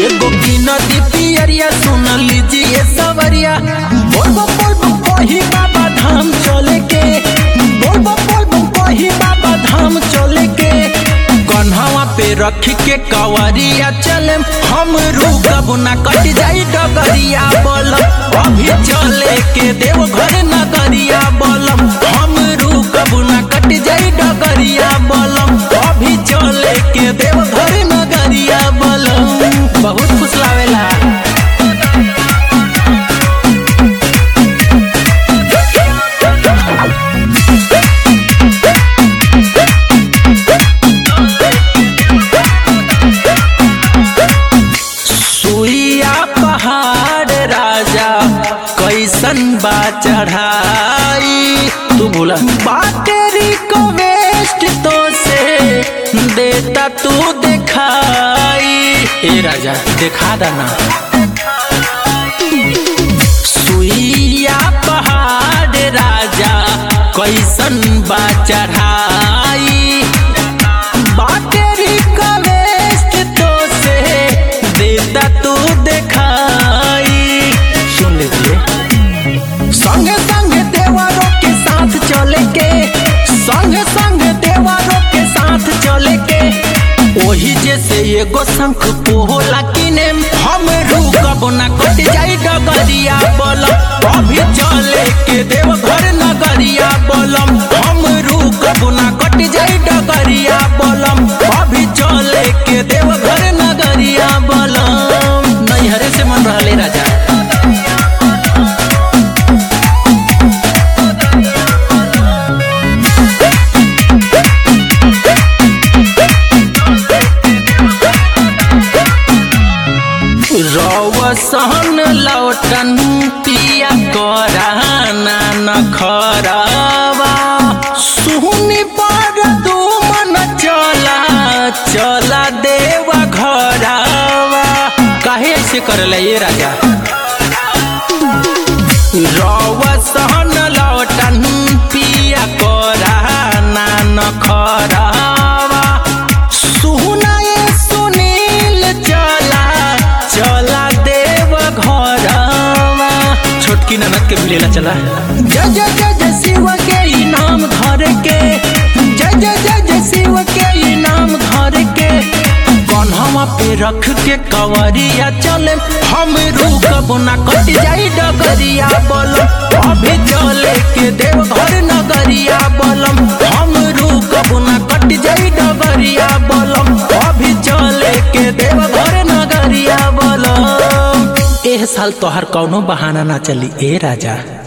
एगो की नदी पियरिया सुन लीजिए सवरिया बोलबो बोलबो कही बाबा धाम चले के बोलबो बोलबो कही बाबा धाम चले के कन्हवा पे रख के कवरिया चले हम रुकब ना कट जाई डगरिया बोलम अभी चले के देव घर नगरिया बोलम हम रुकब ना कट जाई डगरिया बोलम अभी चले के देव घर नगरिया बोलम बहुत खुश लावेला सुइया पहाड़ राजा कैसन बा चढ़ाई तू बोला बाटेरी को वेस्ट तो से देता तू दिखाई ए राजा दिखा देना सुइया पहाड़ राजा कैसन बा चढ़ाई बाटेरी का वेस्ट तो से देता तू दिखाई सुन लीजिए संग संग देवरों के साथ चले के संग संग देवरों के साथ चले के ओही जैसे एगो शंख पोला किने हम रुकब ना कट जाई डगरिया बोलम अभी चले के देव घर नगरिया बोलम हम रुकब ना कट जाई डगरिया बोलम अभी चले के देव घर नगरिया बोलम नैहरे से मन रहले राजा रौसन लौटन पिया कराना न खरावा सुनी पर दू मन चला चला देवा घरावा काहे ऐसे करले ये राजा रौसन लौटन पिया कराना न खरावा सुनाए सुनील चला चला देव घरवा छोटकी ननद के मिलेला चला जय जय जय जय शिव के इनाम घर के जय जय जय जय शिव के इनाम घर के कन्हवा पे रख के कवरिया चले हम रुकब ना कट जाई डगरिया बोलम अभी चले के देव घर नगरिया बोलम हम रुकब ना कट जाई डगरिया बोलम अभी चले के देव घर नगरिया बोलम एह साल तोहर कौनो बहाना ना चली ए राजा